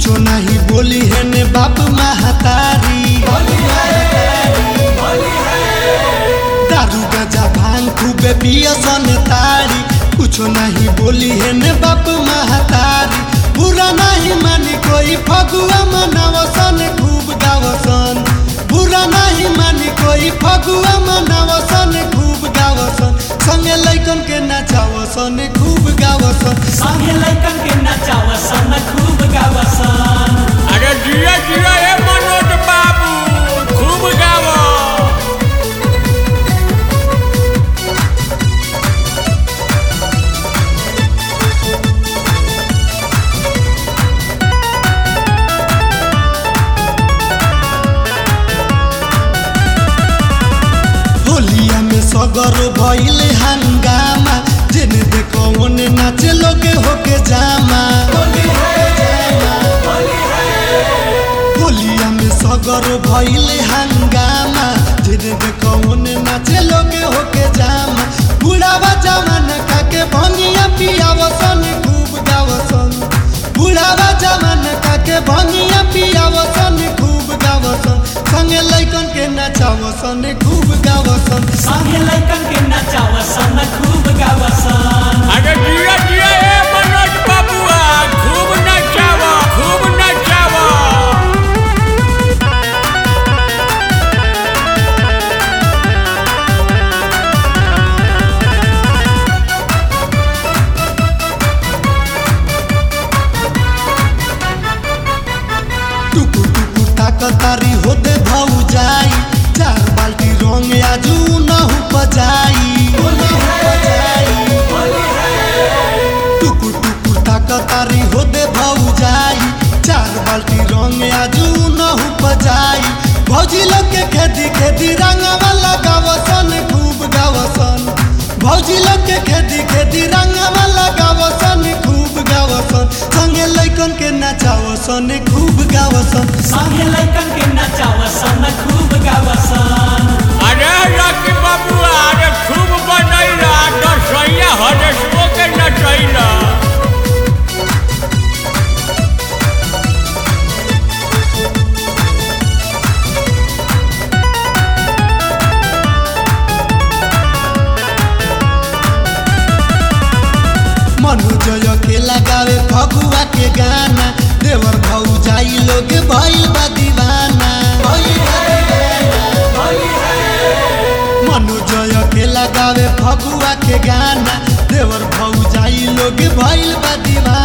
कुछो नहीं बोली है ने बाप महतारी दारू गजा भांग खूबे पियसन तारी कुछो नहीं बोली है ने बाप महतारी बुरा नहीं मानी कोई फगुआ मनावसन खूब गावसन बुरा नहीं मानी कोई फगुआ मनावसन खूब गावसन संगे लैकन के नचावसन खूब गावसन संगे लैकन के नचावसन खूब गावसन अरे जिया जिया ए मनोज बाबू खूब गावो होलिया में सगरो भइल हंगामा जेने देखो ओने नाचे लोगे होके जामा होलिया में सगरो भइल हंगामा जेने देखो ओने नाचे लोगे होके जामा बुढ़ावा जमाना काके भंगिया पियावसन खूब गावसन बुढ़ावा जमाना काके भंगिया पियावसन खूब गावसन संगे लैकन के नचावसन खूब गावसन संगे लैकन के नचावसन खूब गावसन अरे जिया जिया ए मनोज बाबूआ खूब नचावो खूब नचावो टुकु टुकु ताकतारी होते भाऊ जाई चार बाल्टी रंग आजू नहु बजाई टुकु टुकु ताकतारी होते भाऊ जाई चार बाल्टी रंग आजू नहु बजाई भौजी लोग के खेती खेती रंगवा लगावसन खूब गावसन भौजी लोग के खेती खेती रंगवा लगावसन खूब गावसन संगे लैकन के नचावसन खूब गावसन संगे लैकन के नचावसन खूब गावसन अरे लकी बाबूआ अरे खूब बनैला दसैया हरेशो के नचैला मनोजय के लगावे फगुआ के गाना देवर भाऊ जाई लोग भइल बा दीवाना मनोजय के लगावे फगुआ के गाना देवर भाऊ जाई लोग भइल बा दीवाना